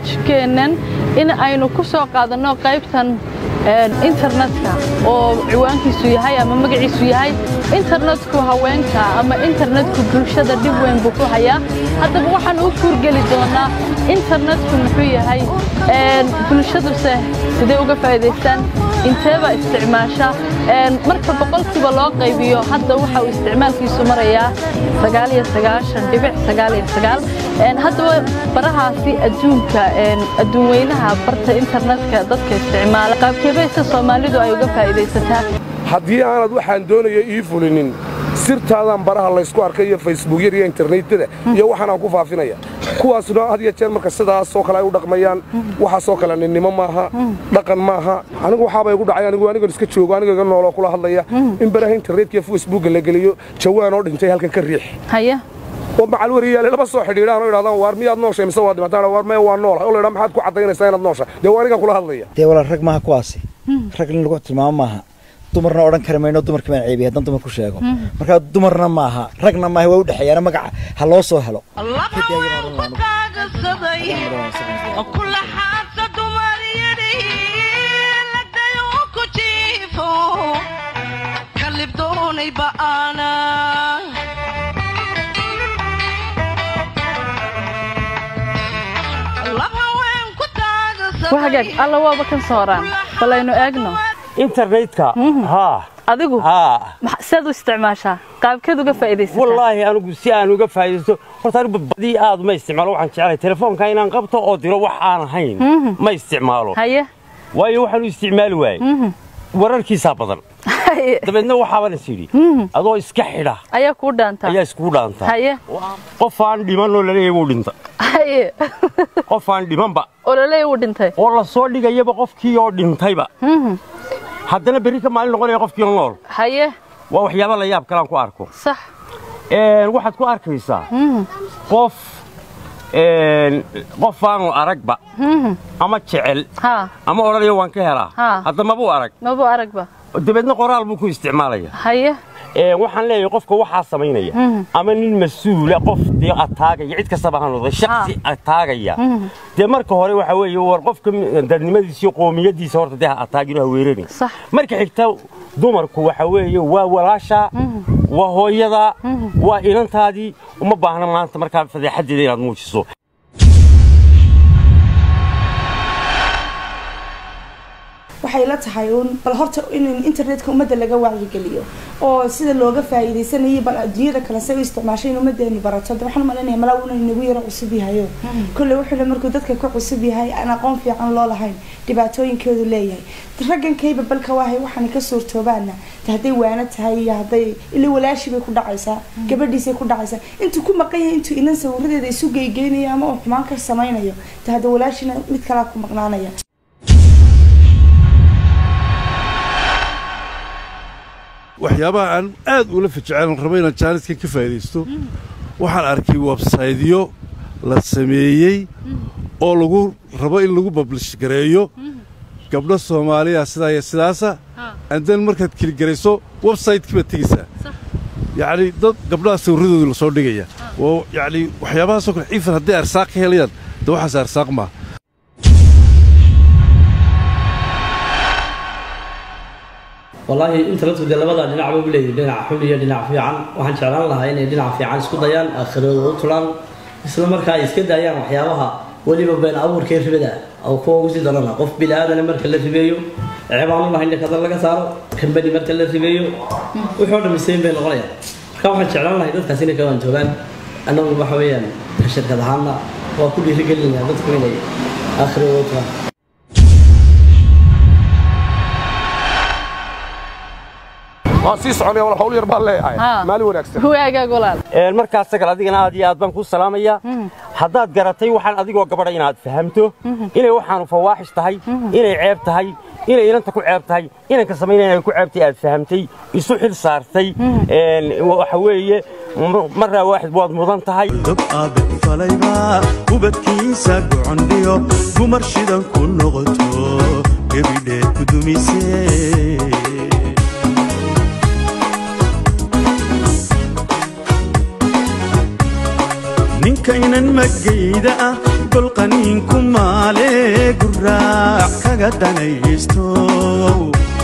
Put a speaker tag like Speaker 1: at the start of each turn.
Speaker 1: barnaamijkeennan in aynu ku soo qaadanno qaybtan internetka oo ciwaankiisu yahay ama magaciisu yahay internetku haweenka ama internetku bulshada dhib weyn buu ku hayaa haddaba waxaan u kuurgeli doonaa internetku muxuu yahay bulshaduse sidee uga faa'iidaystaan inteeba isticmaasha marka boqolkiiba loo qaybiyo hadda waxa uu isticmaalkiisu marayaa haddaba barahaasi adduunka adduunweynaha barta internetka dadka isticmaala qaabkeebayse soomaalidu ay uga faa'iidaysataa
Speaker 2: haddii aanad waxaan doonaya ii fulinin sirtaadaan baraha laysku arkay iyo facebookyada iyo internetyada iyo waxaanaan ku faafinaya kuwaasna had iyo jeer marka sidaasoo kale ay u dhaqmayaan waxaasoo kale ninnimo maaha dhaqan maaha anigu waxaabay igu dhacay anigu anigan iska joogo aniga iga nooloo kula hadlaya in baraha internetka iyo facebooka la geliyo jawaan oo dhintay halkan ka riix
Speaker 1: haya
Speaker 2: oo macal wariyaale laba soo xidhiidhaan oo idhahdaan waar miyaad nooshay mise waa dhimataan waar maya waa noolahay oo la idhaa maxaad ku caddaynaysaa inaad nooshay dee waa anigan kula hadlaya
Speaker 3: dee walaal rag maaha kuwaasi rag in lagu tilmaamo maaha dumarna odhan kari mayno dumarka baan ceebiya haddaan dumar ku sheego markaa dumarna maaha ragna maaha waa u dhexeeyaana magaca ha loo soo helo
Speaker 1: wahagaag alla waaba kan sooraan balaynu eegno
Speaker 4: internetka haa
Speaker 1: adigu
Speaker 4: haa
Speaker 1: saad u isticmaashaa qaabkeed uga faa'iidaysataa
Speaker 4: wallaahi anigu si aan uga faa'iidaysto horta anigu badii aad ma isticmaalo waxaan jeclahay telefoonka inaan qabto oo diro wax aan ahayn ma isticmaalo
Speaker 1: haye
Speaker 4: waayo waxaan u isticmaali waayey wararkiisaa badan dabeedna waxaaban is yidhi adoo iska xidha
Speaker 1: ayaa kuu dhaantaa
Speaker 4: ayaa iskugu dhaantaa
Speaker 1: haye
Speaker 4: qof aan dhimanoo laleeyahay wuu dhinta
Speaker 1: haye
Speaker 4: qof aan dhimanba
Speaker 1: oo laleeya wuu dhintay
Speaker 4: oo la soo dhigayaba qofkii oo dhintayba haddana berri ka maalin noqonaya qofkii oo nool
Speaker 1: haye
Speaker 4: waa waxyaaba la yaab kalaan ku arko
Speaker 1: sax
Speaker 4: waxaad ku arkaysaa qof qof aanu aragba ama jecel
Speaker 1: haa
Speaker 4: ama odhanaya waan ka helaa
Speaker 1: Haa.
Speaker 4: hadda mabuu arag
Speaker 1: mabuu aragba
Speaker 4: dabeedna qoraal buu ku isticmaalaya
Speaker 1: haye
Speaker 4: waxaan leeyahay qofka waxaa samaynaya ama nin mas-uula qof dee ataagaya cid kastaba ha noqday shaksi ataagaya dee marka hore waxa weeye war qofka dadnimadiisa iyo qoomiyadiisa horta dee ha ataagin oo ha weerarin
Speaker 1: sax
Speaker 4: marka xigta dumarku waxa weeye waa walaasha waa hooyada waa inantaadii uma baahna maanta markaa fadeexadeeda inaad muujiso
Speaker 5: waxay la tahay uun bal horta in internetka ummadda laga wacyigeliyo oo sida looga faa'iidaysanayay bal adduunyada kale say u isticmaashay in ummaddeenu barato de waxaan malinaya malaa una inagu yaro cusub yahayo kolley wuxuu le markuu dadka ka cusub yahay aan aqoon fiican loo lahayn dhibaatooyinkoodu leeyahay raggankayba balka waahay waxaana ka suurtoobaana de hadday waano tahay iyo hadday ila walaashii bay ku dhacaysaa gabadhiisay ku dhacaysaa intuu ku maqan yahay intuu inan sawiradeeda isu geygeynayo ama uu xumaan ka samaynayo de hadda walaashina mid kalaa ku maqnaanaya
Speaker 6: waxyaabaha aan aad ula fajecel rabo inaan jaaniska ka faa'iidaysto waxaan arkay websaydyo la sameeyey oo lagu rabo in lagu bablish gareeyo gabdho soomaaliya sidaa iyo sidaasa andan markaad keligarayso websaytekii baad tegaysaa yacni dad gabdhaha sawirradooda la soo dhigaya oo yacni waxyaabahaasoo kale ciifan hadday arsaaq ka helayaan de waxaas arsaaq maaha
Speaker 7: wallaahi internetku dee labada dhinacba u leeyahay dhinac xun iyo dhinac fiican waxaan jeclaan lahaa inay dhinac fiican isku dayaan aakhirooda u tulaan isla markaa ay iska daayaan waxyaabaha weliba been abuurkee ribada oo kuwa ugu sii darana qof bini aadana marka la ribeeyo ceebaan u lahayn dhakada laga saaro kambani marka la ribeeyo wixii oo dhan misayn bay noqonayaan marka waxaan jeclaan lahay dadkaas inay ka waantoogaan annagu waxa weeyaan shirkad ahaanna waa ku dhiirigelinaya dadku inay aakhirooda u tulaan
Speaker 2: waan sii soconaya wal hawl yar baan leeyahay
Speaker 1: Haa.
Speaker 2: maalin wanaagsan
Speaker 1: waagaag walaal
Speaker 4: markaas sagal adigana aad iyo aad baan ku salaamaya haddaad garatay waxaan adigoo gabadha inaad fahamto inay waxaanu fawaaxish tahay inay ceeb tahay inay inanta ku ceeb tahay inanka samaynaya ay ku ceebtay aad fahamtay isu xil saartay waxa weeye marraa waaxid waad mudan tahay
Speaker 8: dab adag falayba ubadkiisa gocondhiyo gumar shidan ku noqoto gebidheed ku dumise ninka inan magayda ah golqaniinku maale guraac kaga danaysto